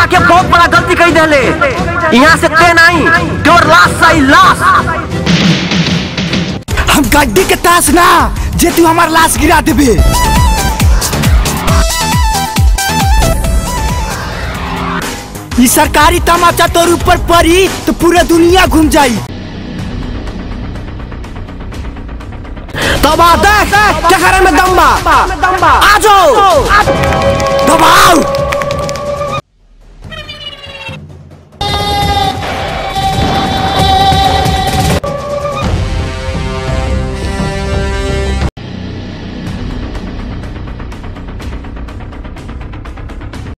आके बहुत बड़ा गलती कर देले यहाँ से ते नहीं तोर लाश सही लाश हम गड्डी के तास ना जे तू हमार लाश गिरा देबे ई सरकारी तमाचा तोर ऊपर पड़ी तो पूरा दुनिया घूम जाई तब आ देख टकरे में दम्बा आ जाओ दबाओ